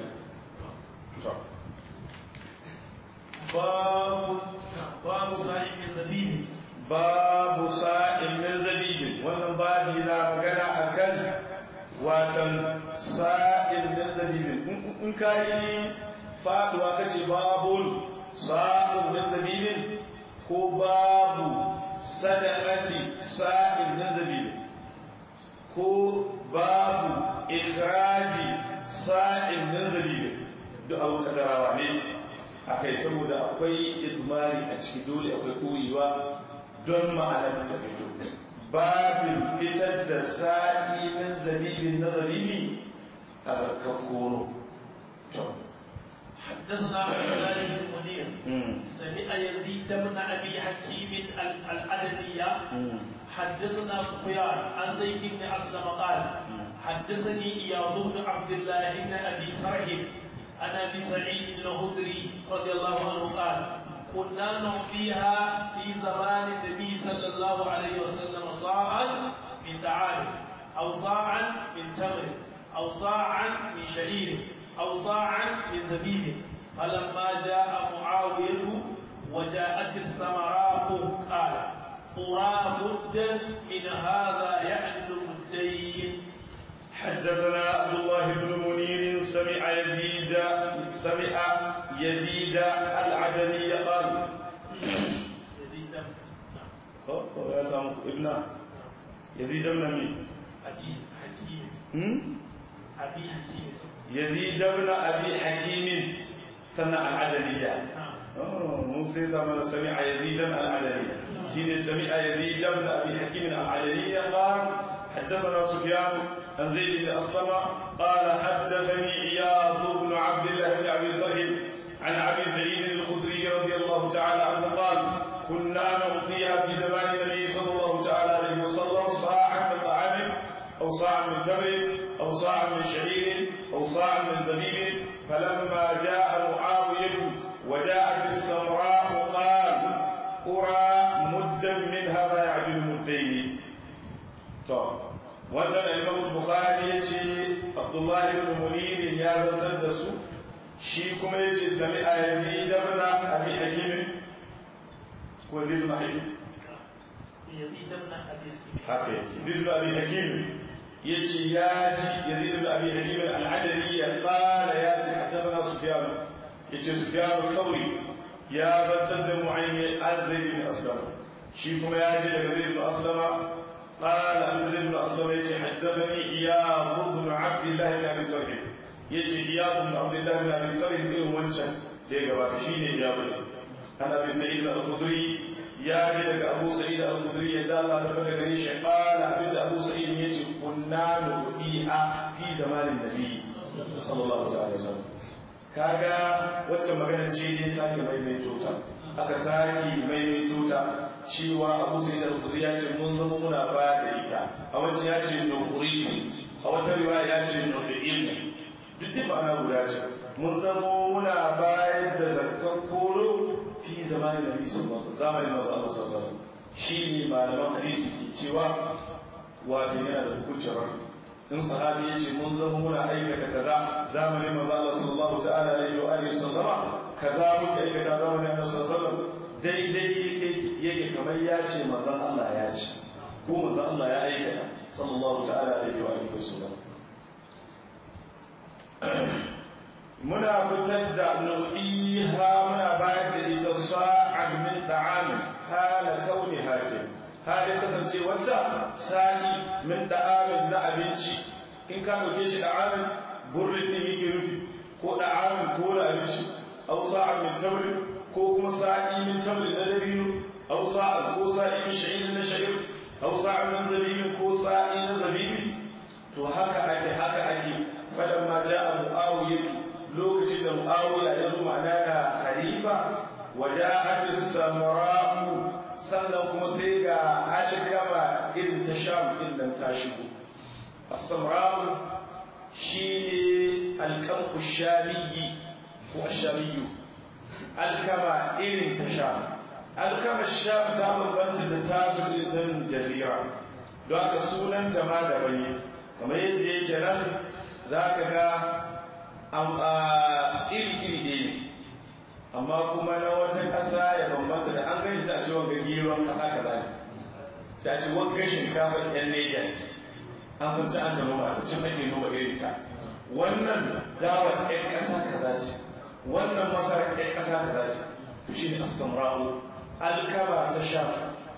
باب باب صاحب الزبيب babu sa'in min zabibin wannan babi na magana akan watan sa'in min zabibin in ka yi faduwa kace babul sa'in min zabibin ko babu sadaqati sa'in min zabibin ko babu ikhraji sa'in min zabibin duk abu kadarawa ne akai saboda akwai idmari a ciki dole akwai koyewa don ma'anar ta fito babin fitar da sa'i min zabibin na zabibi a zarkar koro حدثنا عبد الله بن منير سمع يزيد بن ابي حكيم العدنية حدثنا سفيان عن زيد بن اسلم قال حدثني اياض بن عبد الله بن ابي فرح عن ابي سعيد الخدري رضي الله عنه قال كنا نعطيها في زمان النبي صلى الله عليه وسلم صاعا من دعام او صاعا من تمر او صاعا من شعير او صاعا من زبيب فلما جاء معاويه وجاءت الثمرات قال قرى مدا من هذا يعدل مدين حدثنا عبد الله بن منير سمع يزيد سمع يزيد العدني قال يزيد هو يا سامو ابن يزيد بن مين أبي حكيم هم؟ أبي حكيم يزيد بن ابي حكيم سمع العدني نعم موسى زمان سمع يزيدا العدني شين سمع يزيد بن ابي حكيم العدني قال حدثنا سفيان عن زيد بن اسلم قال حدثني عياض بن عبد الله بن ابي سهيل عن ابي سعيد الخدري رضي الله تعالى عنه قال كنا نعطيها في زمان النبي صلى الله تعالى عليه وسلم صاعا من طعام او صاعا من تمر او صاعا من شعير او صاعا من زبيب فلما جاء معاويه وجاءت السمراء قال أرى مدا من هذا يعدل مدين طب wannan imam bukhari ya ce abdullahi ibn munir ya zantar da su shi kuma yace sami a yazid ibn abi hakim ko yazid ibn hakim yazid ibn abi haka yazid ibn abi hakim yace ya ji yazid ibn abi hakim al-adli ya qala ya ji hadathana sufyan yace sufyan al-thawri ya zantar da mu'ayyin az-zaid ibn aslam shi kuma ya ji daga zaid ibn aslama قال عبد الله بن أسلم يجي حدثني إياب بن عبد الله بن أبي سرح يجي إياب بن عبد الله بن أبي سرح إلى وانشا ليك واتشين إياب عن أبي سعيد الخدري يا جدك أبو سعيد الخدري يدى الله تبارك ريش قال عبد أبو سعيد يجي كنا نؤيها في زمان النبي صلى الله عليه وسلم kaga wacce magana ce ne sake maimaito ta aka sake maimaito ta cewa abu sai da rukuri ya ce mun zama muna baya da ita a wancan ya ce nukuri a wata riwaya ya ce nukurin duk da ma'ana guda ce mun zama muna bayar da zakar koro fi zamanin da bisu masu zamanin masu Allah sassan shi ne malaman hadisi ke cewa wato yana da hukuncin rafi in sahabi ya ce mun zama muna aikata kaza zamanin masu Allah sallallahu ta'ala alaihi wa alihi sallama kaza muka aikata zamanin Allah sallallahu alaihi wa sallam daidai yake yake kamar ya ce manzon Allah ya ce ko manzon Allah ya aikata sallallahu ta'ala alaihi wa alihi wasallam muna fitar da nau'iha muna bayar da ita sa'ad min da'am hala kauni hakim halin kasance wata sa'i min da'amin na abinci in ka dauke shi da'amin burin din yake rufi ko da'amin ko da abinci aw sa'ad min tamrin ko kuma sa'i min tamrin na dabino aw sa'a ko sa'i min sha'ir na sha'ir aw sa'a min zabibin ko sa'i na zabibi to haka ake haka ake fadan ma ja'a muawiya lokacin da muawiya ya zo ma'ana da khalifa wa ja'at as-samra'u sannan kuma sai ga alkama irin ta sham din nan ta shigo as-samra'u shine alkamku shamiyyi ko ashamiyyu alkama irin ta sha alkama sha ta bambanta da tasu irin jazira don haka sunan ta ma da bane kamar yadda yake nan za ka ga iri iri ɗaya amma kuma na wata ƙasa ya bambanta da an gashi da a ce wanga geron kaza kaza ne sai a ce wanga shinkafa yan Niger an san ci an ta noma ta cin ake noma irin ta wannan dawar ɗan ƙasa kaza ce wannan masarar ɗan ƙasa kaza ce to shi ne asamra'u alkaba ta sha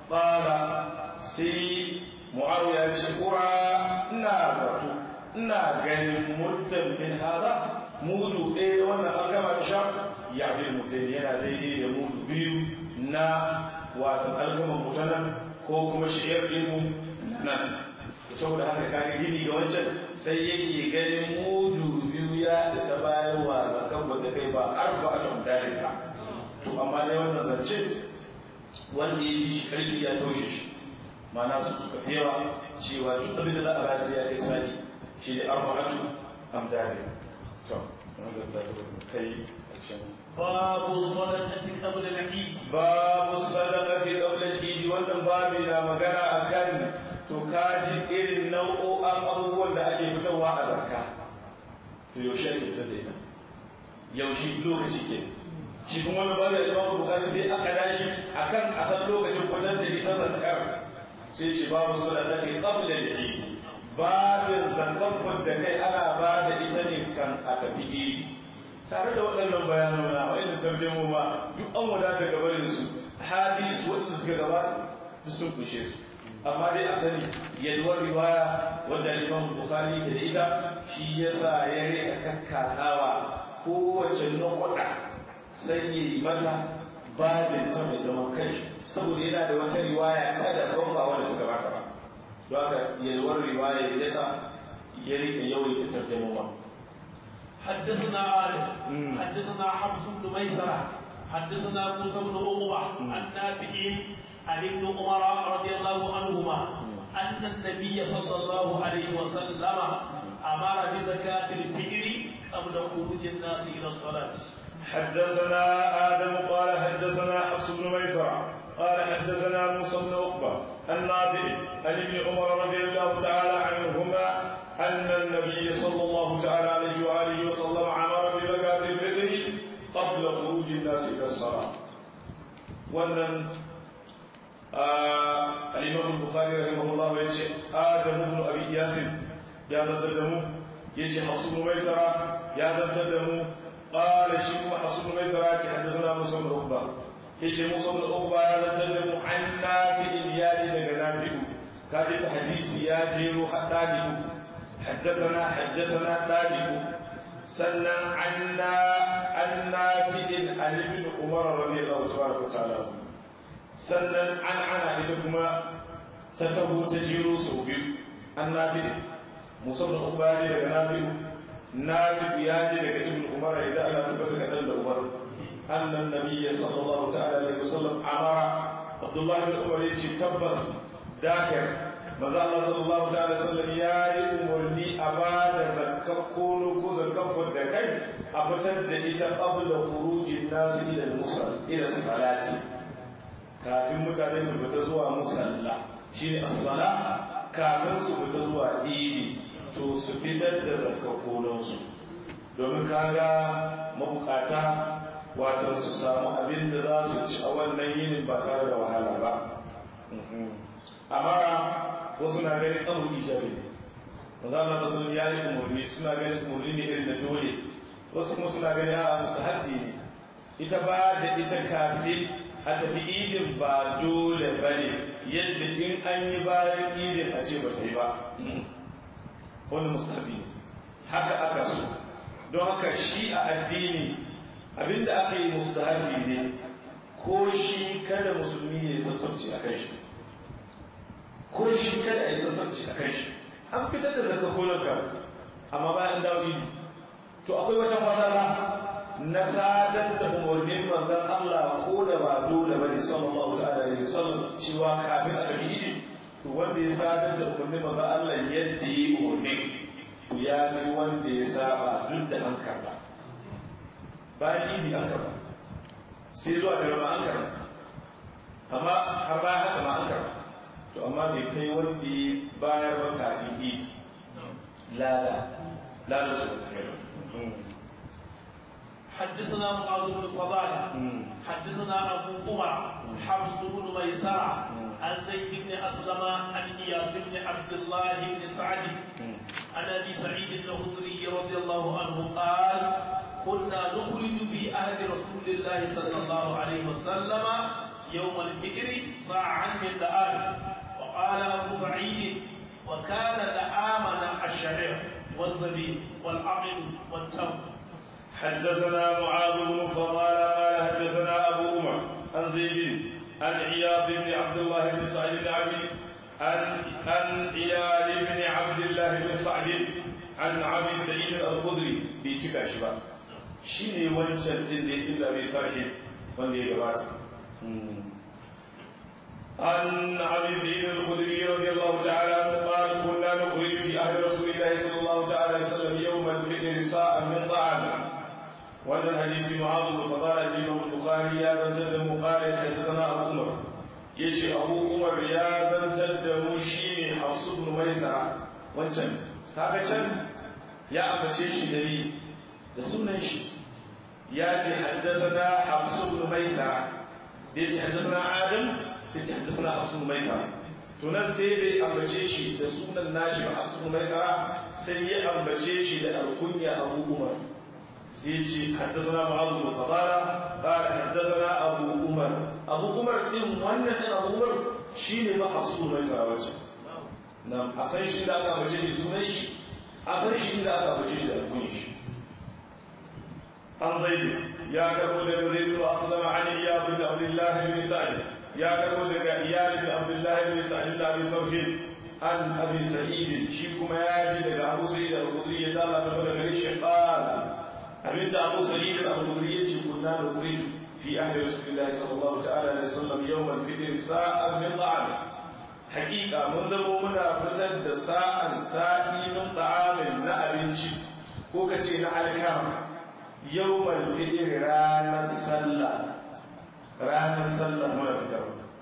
ƙara sai mu'awiya ce ƙura ina zato ina ganin muddan min hada mudu ɗaya wannan alkaba ta sha ya bi mutum yana daidai da mudu biyu na wasan alkaman mutanen ko kuma shi'ar ɗinmu nan saboda haka kage gini ga wancan sai yake ganin mudu biyu ya isa bayan wa zakan wanda kai ba arba a tamdari ba to amma dai wannan zance wanda ya yi shi karfi ya taushe shi ma'ana su suka fi yawa cewa duk abin da za a rasu ya kai sani shi ne arba'atu amdari to wanda za ta kai باب الصدقة قبل العيد باب الصدقة قبل العيد wannan babu na magana akan to kaji irin nau'o'an abubuwan da ake fitarwa a zakka to yaushe ake fitar da ita yaushe lokaci ke shi kuma wani bada imam bukari sai aka dashi akan a san lokacin fitar da ita zakkar sai ce babu sadaka ke qabla al-eid babin zakkar da kai ana ba da ita ne kan a tafi eid tare da waɗannan bayanona wa'inda tarjamo ma duk an wadata gabarin su hadisi waɗanda suka gabata duk sun kushe su amma dai a sani yalwar riwaya wadda imam bukhari ke da ita shi yasa ya rika kakkasawa kowace nukuɗa sai ya yi mata babin ta mai zaman kai saboda yana da wata riwaya ta da ban ba wanda suka bata ba don haka yalwar riwaya yasa ya rika yawaita tarjama حدثنا عالم حدثنا حفص بن ميسرة حدثنا موسى بن عقبة عن نافع عن ابن عمر رضي الله عنهما أن النبي صلى الله عليه وسلم أمر بزكاة الفجر قبل خروج الناس إلى الصلاة. حدثنا آدم قال حدثنا حفص بن ميسرة قال حدثنا موسى بن عقبة النافع عن ابن عمر رضي الله تعالى عنهما أن النبي صلى الله تعالى عليه وآله وسلم أمر بزكاة الفطر wannan الإمام البخاري رحمه الله يجي آدم بن أبي ياسر يا ذا يجي حصول ميسرة يا ذا قال شيخ حصول ميسرة حدثنا موسى بن عقبة يجي موسى بن عقبة يا ذا عن نافع اليالي دغ نافع كاد حديث يا جيرو حدادي حدثنا حدثنا تاجب سنن عنا عن نافع عن ابن عمر رضي الله تبارك وتعالى sannan an ana ita kuma ta taho ta jiro sau biyu an nafi musamman uba ne daga nafi nafi ya je daga ibn umar idan ana tabbata ga dan da umar annan nabiyya sallallahu ta'ala alaihi wasallam amara abdullahi bin umar yace tabbas dakar maza Allah sallallahu ta'ala wasallam ya yi umarni a ba da zakkar kono ko zakkar da kai a fitar da ita qabla khurujin nasu ila al-musal ila salati kafin mutane su fita zuwa musalla shine as-sala kafin su fita zuwa idi to su fitar da zakkakonon su domin kaga mabukata wato su samu abin da za su ci a wannan yinin ba tare da wahala ba amara wasu na ganin abu ijabi ne maza Allah sun ya yi umarni suna ganin umarni ne irin da dole wasu kuma suna ganin a mustahabbi ne ita ba da ita kafin a tafi idin ba dole ba ne yadda in an yi bayan idin a ce ba ta yi ba wani musabi ne haka aka so don haka shi a addini abinda aka yi mustahabi ne ko shi kada musulmi ya yi sassauci a kai shi ko shi kada a yi sassauci a kai shi an fitar da zaka kolonka amma bayan dawo idi to akwai wata matsala na sadar da umarnin manzon Allah ko da ba dole ba ne sallallahu ta'ala alaihi wasallam cewa kafin a tafi idi to wanda ya sadar da umarnin manzon Allah yadda yi umarnin to ya fi wanda ya saba duk da an karba bayan idi an karba sai zuwa da rama an karba amma har bayan haka ma an karba to amma bai kai wanda ya bayar ba kafin idi lada lada su حدثنا معاذ بن فضالة حدثنا أبو عمر حفص بن ميسرة عن زيد بن أسلم عن إياس بن عبد الله بن سعد عن أبي سعيد الخدري رضي الله عنه قال كنا نخرج في عهد رسول الله صلى الله عليه وسلم يوم الفجر صاعا من دآل وقال أبو سعيد وكان دآمنا الشعير والزبيب والعقل والتمر حدثنا معاذ بن فضالة قال حدثنا أبو عمر عن زيد عن عياض بن عبد الله بن سعد بن عبد عن عن عيال بن عبد الله بن سعد عن أبي سعيد الخدري بيتك شباب شيني وانشل دين إلا بسعيد وندي جبات عن أبي سعيد الخدري رضي الله تعالى عنه قال كنا نخرج في عهد رسول الله صلى الله تعالى عليه وسلم يوم الفطر ساعة من طعام wannan hadisi mu'adh bin fadala imam bukhari ya zantar da mu qala haddathana abu umar yace abu umar ya zantar da mu shine hafsu bin maisara wancan kaga can ya ambace shi da ni da sunan shi ya ce haddathana hafsu bin maisara da yace haddathana adam sai ce haddathana hafsu bin maisara to nan sai bai ambace shi da sunan nashi ba hafsu bin maisara sai ya ambace shi da alkunya abu umar سيجي حدثنا معاذ بن فضالة قال حدثنا أبو عمر أبو عمر إن وانا أبو عمر شيني ما حصول ما يساوي نعم أصلا شيء لا أكا بجيش سنيش أصلا شيء لا أكا بجيش أكونيش عن زيد يا كربو لك زيد بن أسلم عن إياد بن عبد الله بن سعد يا كربو لك إياد بن عبد الله بن سعد بن أبي سوفين عن أبي سعيد شيكم يا جي لك أبو سعيد الخدري يدالا تبدأ قال abinda abu sa'id al-khudri yace kunna nukhrij fi ahli rasulillahi sallallahu ta'ala alaihi wasallam yawm al-fitr sa'an min ta'am haqiqa mun zamo muna fitar da sa'an sa'i min ta'amin na abinci ko kace na alkama yawm al-fitr ranar sallah ranar sallah muna fitar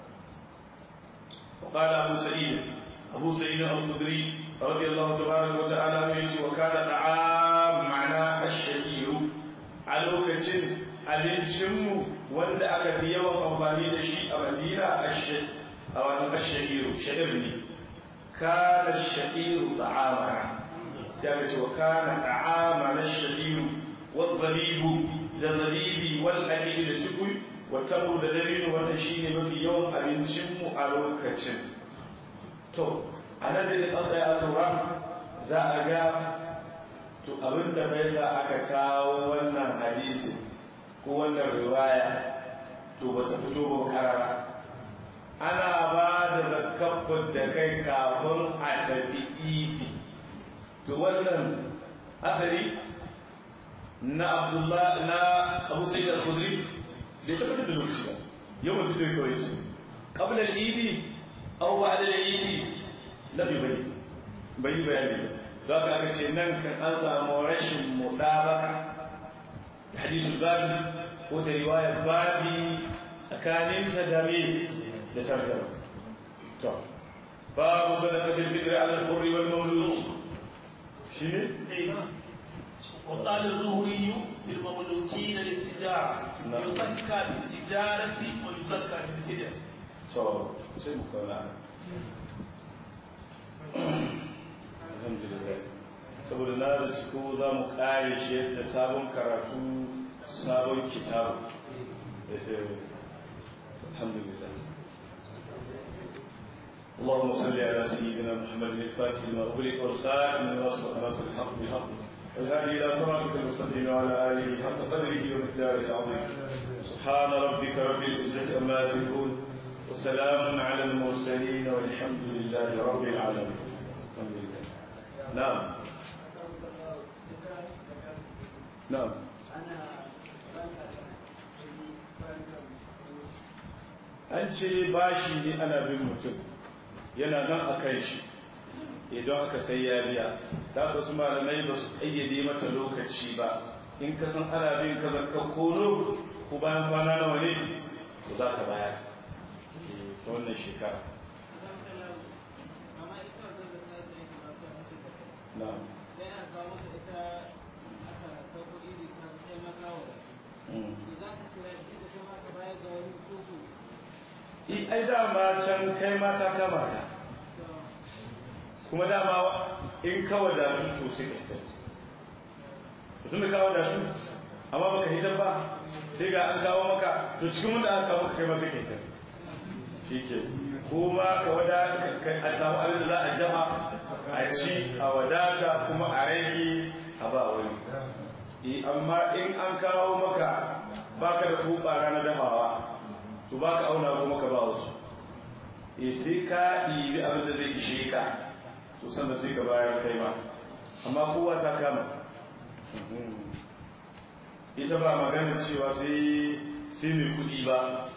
وقال أبو سعيد أبو سعيد الخدري رضي الله تبارك وتعالى عنه وكان طعام معناه الشهير a lokacin abincinmu wanda aka fi yawan amfani da shi a madina a wani asha'iru sha'ir ne kana sha'iru ta'amara sai aka ce wa kana ta'amara sha'iru wa zabibu da zabibi wal aqidu da tukui wa tabu da dalilu wannan shine mafi yawan abincin mu a lokacin to anan da an tsaya lura za a ga to abinda bai sa aka kawo wannan hadisi ko wannan riwaya to ba ta fito ba karara ana ba da zakafin da kai kafin a tafi idi to wannan asali na abdullah na abu sayyid al-khudri bai taɓa da lokaci ba yau mutum zai kawai ce qabla al-idi aw ba'da al-idi la bi bai bai bayani ba za ka aka ce nan kan an samu rashin mudabaka hadisul babi ko da riwayar babi tsakanin ta da me da tarjama to babu sadaqatul fitr ala al-hurr wal mawlud shine وقال الزهري للمملوكين للتجارة يزكى بالتجارة ويزكى بالهجرة. to sai mu kauna alhamdulillah saboda na da ciko za mu kare shi yadda sabon karatu sabon kitabu alhamdulillah اللهم صل على سيدنا محمد الفاتح لما أغلق والخاتم لما سبق ناصر الحق بالحق والهادي إلى صراطك المستقيم وعلى آله حق قدره ومقداره العظيم سبحان ربك رب العزة عما يصفون وسلام على المرسلين والحمد لله رب العالمين الحمد لله نعم نعم an ce bashi ne ana bin mutum yana nan a kai shi idan aka sai ya biya da ka su malamai ba su ƙayyade mata lokaci ba in ka san ana bin ka zakka kono ko bayan kwana nawa ne ko za ka bayar ta wannan shekara na'am ai dama can kai mata ta mata kuma dama in kawo da su to sai ka hitar tun da kawo da su amma baka hitar ba sai ga an kawo maka to cikin wanda aka kawo maka kai ma sai ka hitar shi ke kuma ka wada a samu abin da za a jama a ci a wadata kuma a rage a ba wani amma in an kawo maka baka da kuɓa ranar dafawa to ba ka auna kuma ka ba wasu e sai ka ɗibi abin da zai ishe ka to sanda sai ka bayar kai ma amma kowa ta kama ita ba magana cewa sai sai mai kuɗi ba